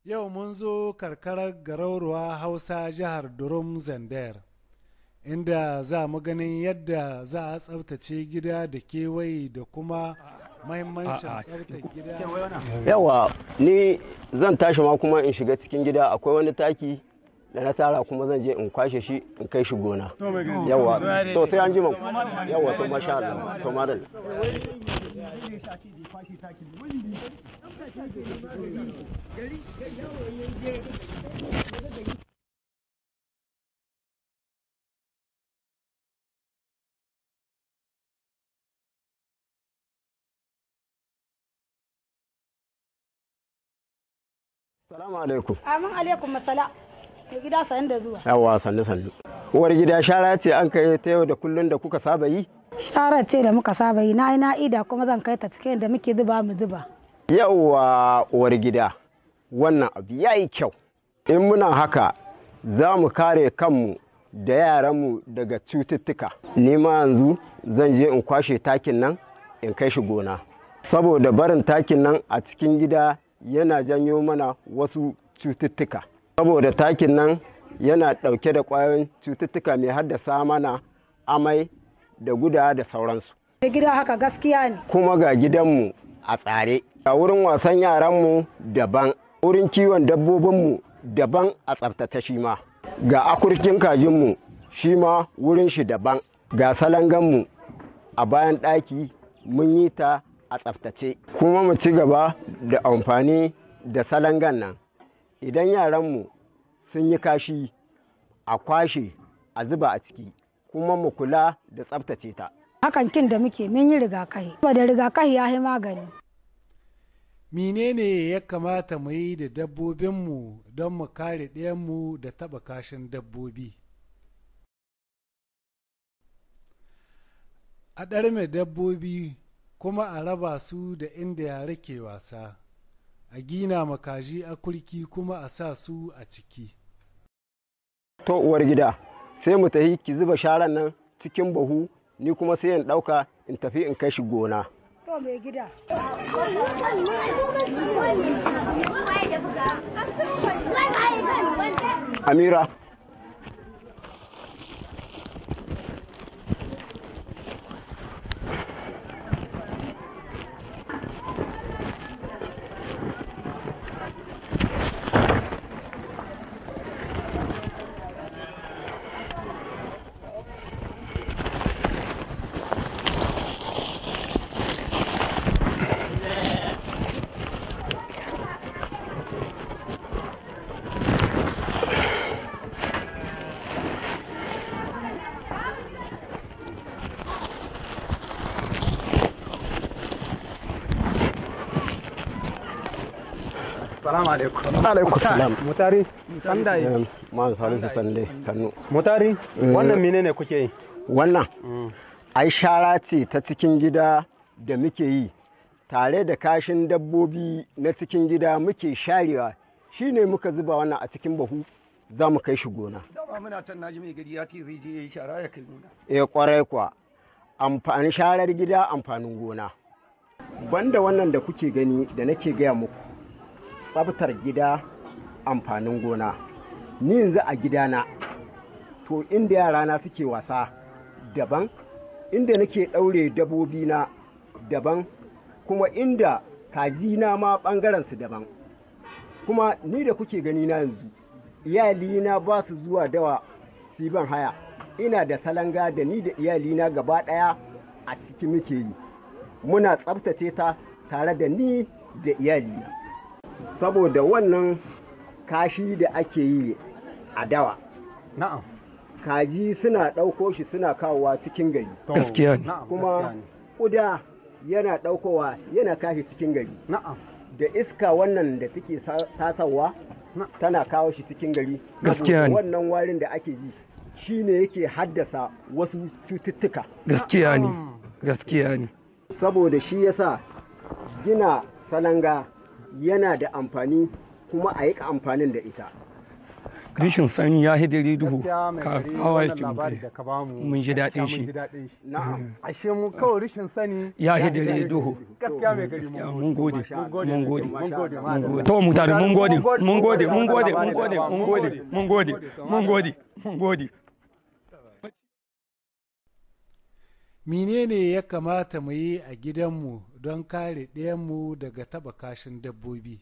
Yau mun zo karkarar garauruwa Hausa jihar Durum Zandar, inda za mu ganin yadda za a tsabtace gida da kewaye da kuma mahimmancin tsabtace gida. yawa ni zan tashi ma kuma in shiga cikin gida akwai wani taki da na tara kuma zan je in kwashe shi in kai shi gona yawa to sai an jima yawa to masha Allah to madal salamu alaikum Amin alaikum masala. Mai gida sayan da zuwa. yawa sannu sannu uwar gida shara ce an kai ta yau da kullun da kuka saba yi Sharar ce da muka saba yi na yi na ida kuma zan kai ta cikin da muke zuba mu zuba. yawa uwar gida wannan abu ya yi kyau in muna haka za mu kare kanmu da yaranmu daga cututtuka ni ma yanzu zan je in kwashe takin nan in kai shi gona saboda barin takin nan a cikin gida yana janyo mana wasu cututtuka saboda takin nan yana ɗauke da ƙwayoyin cututtuka mai haddasa mana amai da guda da sauransu Mai gida haka gaskiya ne. kuma ga gidanmu a tsare ga wurin wasan yaranmu daban wurin kiwon dabbobinmu daban a tsaftace shi ma ga akurkin kajinmu shi ma wurin shi daban ga salanganmu a bayan ɗaki mun yi ta a tsaftace kuma mu ci gaba da amfani da salangan nan idan yaranmu sun yi kashi a kwashe a zuba a ciki kuma mu kula da tsaftace ta Hakan kin da muke mun yi rigakafi. Saboda rigakafi ya yi magani. Menene ya kamata mu yi da dabbobinmu don mu kare ɗayanmu da taɓa kashin dabbobi? A ɗarme dabbobi kuma a raba su da inda yare ke wasa, a gina makaji a kurki kuma a sa su a ciki. to uwar gida sai mu tafi ki zuba sharan nan cikin bahu ni kuma sai in ɗauka in tafi in kai shi gona To mai gida. amira Salamu alaikum. alaikum salam Mutari, sanda yi. ma salisu sande sannu Mutari, wannan menene kuke yi? wannan ai shara ce ta cikin gida da muke yi tare da kashin dabbobi na cikin gida muke sharewa shine muka zuba wannan a cikin bahu za mu kai shi gona Dama muna can naji mai gari ya ce zai je ya yi shara ya kai nuna. e kwarai kwa amfani sharar gida amfanin gona banda wannan da kuke gani da nake gaya muku tsabtar gida amfanin gona ni yanzu a gidana to inda yarana suke wasa daban inda nake ɗaure dabobina daban kuma inda kajina ma ɓangaren su daban kuma ni da kuke gani na yanzu iyalina ba su zuwa dawa su yi ban haya ina da salanga da ni da iyalina gaba ɗaya a ciki muke yi muna tsabtace ta tare da ni da iyalina saboda wannan kashi da ake yi a dawa Na'am. kaji suna ɗauko shi suna kawowa cikin gari Gaskiya ne. Na'am. kuma gaskiya ne. ƙuda yana ɗaukowa yana kashi cikin gari Na'am. da iska wannan da take sa- tasawa Na- tana kawo shi cikin gari Gaskiya saboda ne. wannan warin da ake ji shine yake haddasa wasu cututtuka gaskiya ne gaskiya ne saboda shi yasa gina salanga yana da amfani kuma a yi amfanin da ita rishin sani ya hidiri duhu gaskiya mai ka gari hawa wannan yake labari mutu da ka bamu Mun ji daɗin gaskiya shi. mun ji daɗin shi na'am ashe mu kawai rishin sani Ya hidiri duhu. gaskiya mai gari Ya, mun mun gode mun gode mun gode mun gode mun gode to mutane mun gode mun gode mun gode mun gode mun gode mun gode mun gode mun gode menene ya kamata mu yi a gidanmu don kare ɗayanmu daga taɓa kashin dabbobi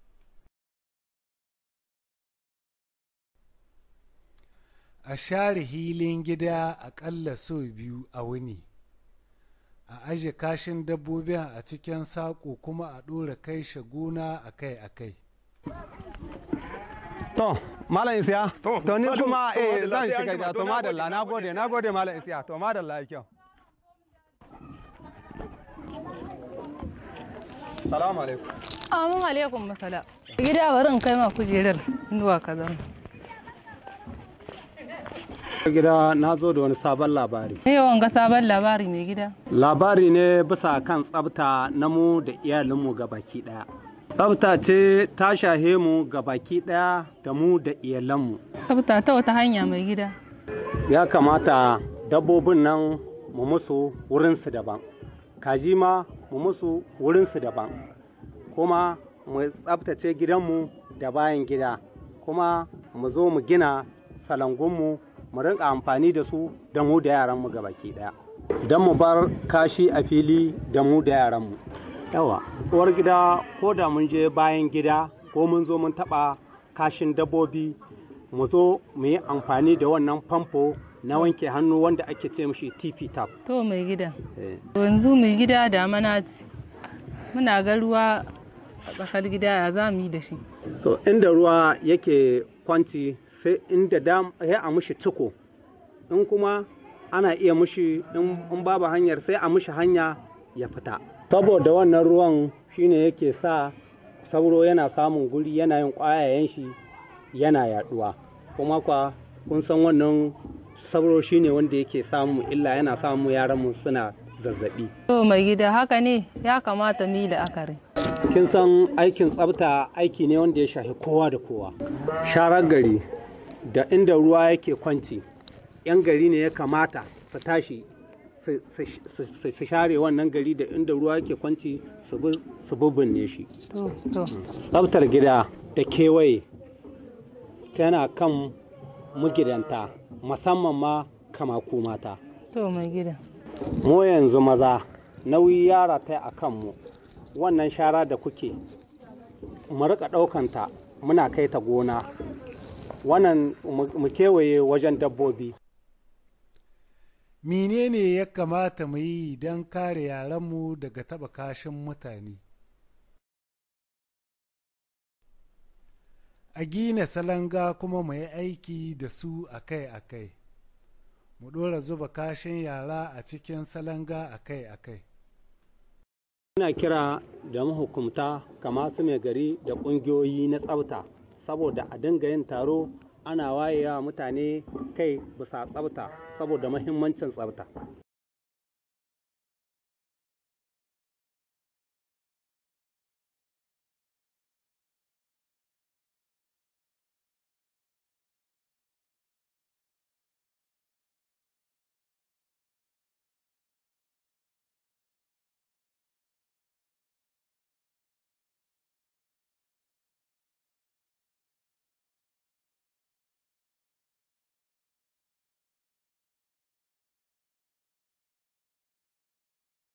a share hilin gida aƙalla sau biyu a wuni a aje kashin dabbobin a cikin saƙo kuma a ɗora kai shaguna akai-akai to malam isiya To, to ni Malam, kuma to, eh madalla, zan sai an shiga jima, gida to, to na madalla gode, na na gode gode. na gode malam isiya to madalla ya kyau salamu alaikum Amin alaikum masala. Gida bari in kai ma kujerar zuwa ka zama. gida na zo da wani sabon labari Ne yawan ga sabon labari mai gida. labari ne bisa kan tsafta na mu da iyalinmu ga baki ɗaya. Tsafta ce ta shahe mu ga baki ɗaya da mu da iyalanmu. Tsafta ta wata hanya mai gida. Ya kamata dabbobin nan mu musu wurinsu daban. Kaji ma mu musu wurinsu daban. Kuma mu tsaftace gidanmu da bayan gida. Kuma mu zo mu gina salangunmu mu rinka amfani da su da mu da yaranmu ga baki ɗaya. Don mu bar kashi a fili da mu da yaranmu. Yawa, uwar gida ko da mun je bayan gida ko mun zo mun taɓa kashin dabbobi mu zo mu yi amfani da wannan famfo na wanke hannu wanda ake ce mishi TP tap. To mai gida. Eh, Yanzu mai gida da mana ce. Muna ga ruwa a tsakar gida ya za mu yi da shi. To inda ruwa yake kwanci sai inda dam sai a mushi ciko in kuma ana iya mushi in in babu hanyar sai a mushi hanya ya fita. Saboda wannan ruwan shine yake sa sauro yana samun guri yana yin ƙwayayen shi yana yaduwa kuma kwa kun san wannan sauro shine wanda yake samu illa yana samu yaranmu suna zazzabi. To mai gida haka ne ya kamata mu yi la'akari. kin san aikin tsafta aiki ne wanda ya shafi kowa da kowa sharar gari da inda ruwa yake kwanci yan gari ne ya kamata su tashi su- su- su su share wannan gari da inda ruwa yake kwanci su bi- su bubunne shi To to. tsaftar gida da kewaye tana kan mugidanta musamman ma kamaku mata To mai gida. mu yanzu maza nauyi ya rataya a kanmu wannan shara da kuke mu rika ɗaukanta muna kai ta gona wannan mu mu kewaye wajen dabbobi menene ya kamata mu yi don kare yaranmu daga taɓa kashin mutane a gina salanga kuma mu yi aiki da su akai-akai mu ɗora zuba kashin yara a cikin salanga akai-akai ina kira da mahukumta kama su mai gari da ƙungiyoyi na tsafta saboda a dinga yin taro ana wayewa mutane kai bisa tsafta saboda mahimmancin tsafta